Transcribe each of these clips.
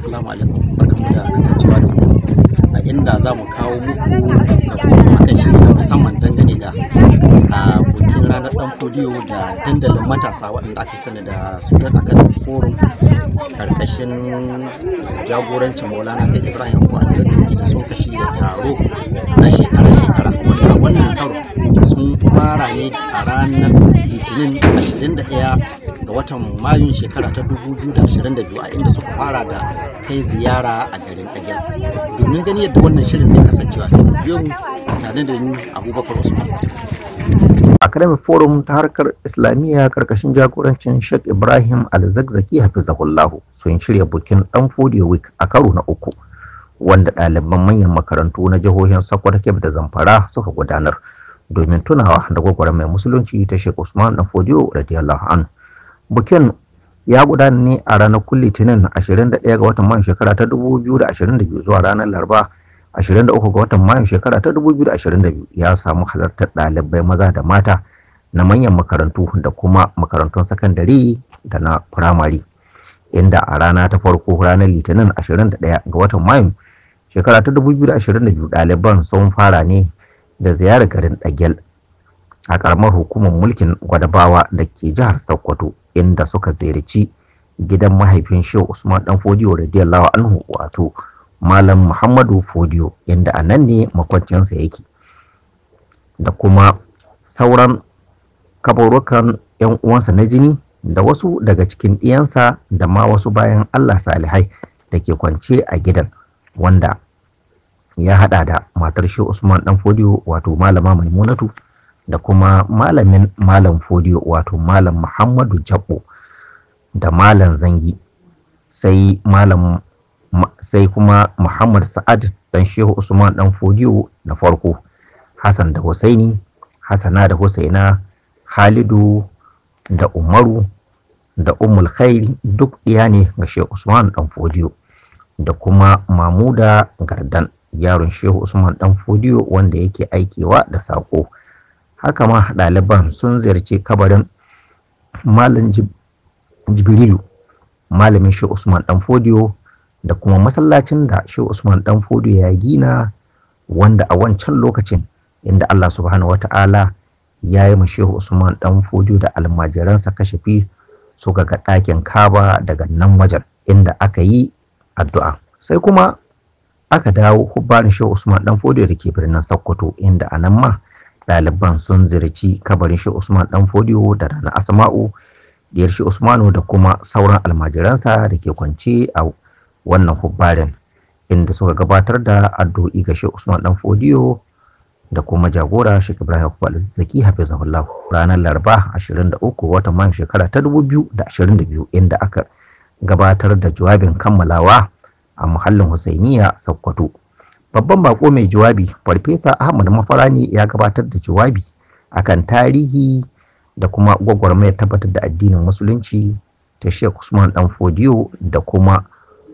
assalamu alaikum barkamu da kasancewa da ku a inda za mu kawo muku rahoto akan shiri na musamman dangane da a bukin ranar dan fodiyo da dandalin matasa waɗanda aka sani da sudan academy forum karkashin jagorancin maulana sai ibrahim zazzaki da sun kashi da taro na shekara-shekara wanda wannan karo sun fara ne a ranar litinin 21 ga watan mayun shekara ta 2022 a inda suka fara da kai ziyara a garin ɗagyar domin gani yadda wannan shirin zai kasancewa sai ku biyo mu tare da ni abubakar usman academic forum ta harkar islamiyya karkashin jagorancin sheikh ibrahim alzakzaki hafizahullahu sun shirya bukin dan fodiyo week a karo na uku wanda ɗaliban manyan makarantu na jihohin sokoto kebbi da zamfara suka gudanar domin tunawa da gwagwarar mai musulunci ta sheikh usman dan fodiyo radiyallahu an bukin ya gudana ne a ranar litinin 21 ga watan mayu shekara ta 2022 zuwa ranar laraba 23 ga watan mayu shekara ta 2022 ya samu halartar ɗalibai maza da mata na manyan makarantu da kuma makarantun sakandare da na firamare inda a rana ta farko ranar litinin 21 ga watan mayu shekara ta 2022 ɗaliban sun fara ne da ziyarar garin ɗagel a ƙaramar hukumar mulkin gwadabawa da ke jihar sokoto inda suka ziyarci gidan mahaifin shehu usman dan fodiyo radiyallahu anhu wato malam muhammadu fodiyo inda a nan ne makwancinsa yake da kuma sauran kabarukan yan uwansa na jini da wasu daga cikin ɗiyansa da ma wasu bayan allah salihai da ke kwance a gidan wanda ya hada da matar shehu usman dan fodiyo wato malama maimunatu da kuma malamin malam fodiyo wato malam muhammadu jabbo da malam zangi sai malam sai kuma muhammad sa'ad dan shehu usman dan fodiyo na farko hassan da husaini hassana da husaina halidu da umaru da umul khairi duk ɗiya ne ga shehu usman dan fodiyo da kuma mamuda gardan yaron shehu usman dan fodiyo wanda yake aikewa da saƙo haka ma ɗaliban sun ziyarci kabarin malam jibrilu malamin shi usman dan fodiyo da kuma masallacin da shi usman dan fodiyo ya gina wanda a wancan lokacin inda allah subhanahu wata'ala ya yi shehu usman dan fodiyo da almajiransa kashafi suka ga ɗakin kaba daga nan wajen inda aka yi addu'a sai kuma aka dawo hubbarin shehu usman dan fodiyo da ke birnin sokoto inda a nan ma ɗaliban sun ziyarci kabarin shi Usman ɗan Fodiyo da Rana Asma'u diyar shi Usmanu da kuma sauran almajiransa da ke kwance a wannan hubbarin inda suka gabatar da addu'o'i ga shi Usman ɗan Fodiyo da kuma jagora shi Ibrahim Kubal Zaki Hafizahullah ranar Laraba 23 watan Mayu shekara ta 2022 inda aka gabatar da jawabin kammalawa a muhallin Husainiya Sokoto. babban bako mai jawabi farfesa ahmad mafarani ya gabatar da jawabi akan tarihi da kuma gwagwarmayar tabbatar da addinin musulunci ta sheikh usman dan fodiyo da kuma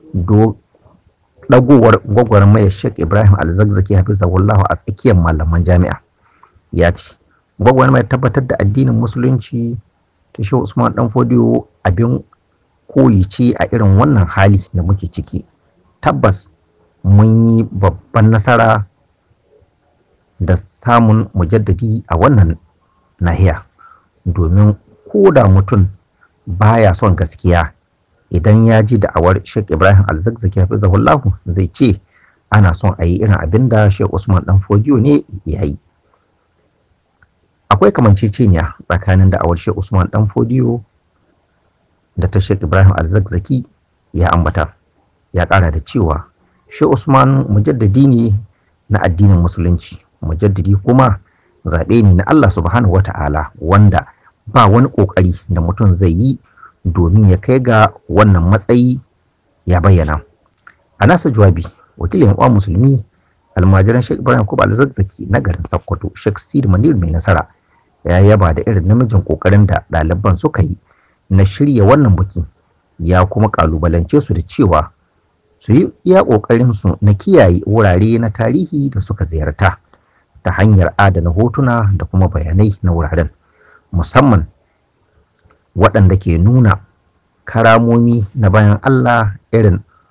dagowar gwagwarmayar sheikh ibrahim alzakzaki hafizahullahu a tsakiyar malaman jami'a ya ce gwagwarmayar tabbatar da addinin musulunci ta sheikh usman dan fodiyo abin koyi ce a irin wannan hali da muke ciki tabbas mun yi babban nasara da samun mujaddadi a wannan nahiya domin ko da mutum baya son gaskiya idan ya ji da'awar Sheikh Ibrahim Alzakzaki hafizahullahu zai ce ana son a yi irin abin da Sheikh Usman dan Fodiyo ne ya yi akwai kamanceceniya tsakanin da'awar Sheikh Usman dan Fodiyo da ta Sheikh Ibrahim Alzakzaki ya ambata ya ƙara da cewa shi Usman mujaddadi ne na addinin musulunci mujaddadi kuma zaɓe ne na Allah subhanahu wa ta'ala wanda ba wani ƙoƙari da mutum zai yi domin ya kai ga wannan matsayi ya bayyana a nasa jawabi wakilin uwa musulmi almajiran Sheikh Ibrahim Kuba Alzazzaki na garin Sokoto Sheikh Sidi Manir mai nasara ya yaba da irin namijin ƙoƙarin da ɗaliban suka yi na shirya wannan buki ya kuma ƙalubalance su da cewa su yi iya ƙoƙarinsu na kiyaye wurare na tarihi da suka ziyarta ta hanyar adana hotuna da kuma bayanai na wuraren musamman waɗanda ke nuna karamomi na bayan Allah irin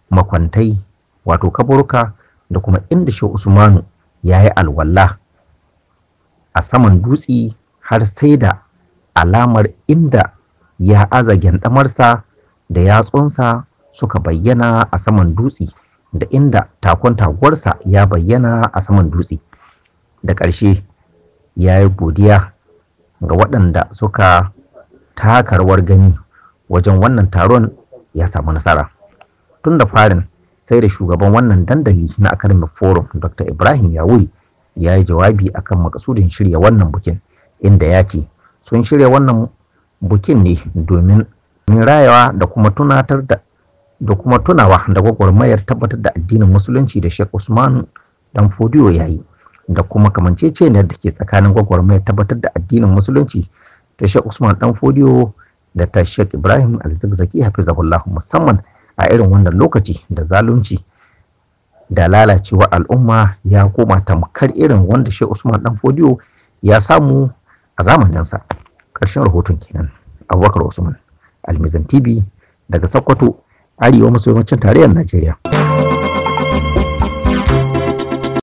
makwantai wato kaburka da kuma inda shehu usmanu ya yi alwala a saman dutse har sai da alamar inda ya aza gyandamarsa da yatsunsa suka bayyana a saman dutse da inda takon taguwarsa ya bayyana a saman dutse da ƙarshe ya yi godiya ga waɗanda suka taka rawar gani wajen wannan taron ya samu nasara tun da farin sai da shugaban wannan dandali na academic forum dr ibrahim yawuri ya yi jawabi akan makasudin shirya wannan bukin inda ya ce sun shirya wannan bukin ne domin rayawa da kuma tunatar da da kuma tunawa da gwagwarmayar tabbatar da addinin musulunci da Sheikh Usman dan Fodiyo ya yi da kuma kamanceceniyar da ke tsakanin gwagwarmayar tabbatar da addinin musulunci da Sheikh Usman dan Fodiyo da ta Sheikh Ibrahim Al-Zakzaki hafizahullah musamman a irin wannan lokaci da zalunci da lalacewa al'umma ya koma tamkar irin wanda Sheikh Usman dan Fodiyo ya samu a zamaninsa ƙarshen rahoton kenan Abubakar Usman Almizan TV daga Sokoto arewa maso yammacin tarayyar Najeriya.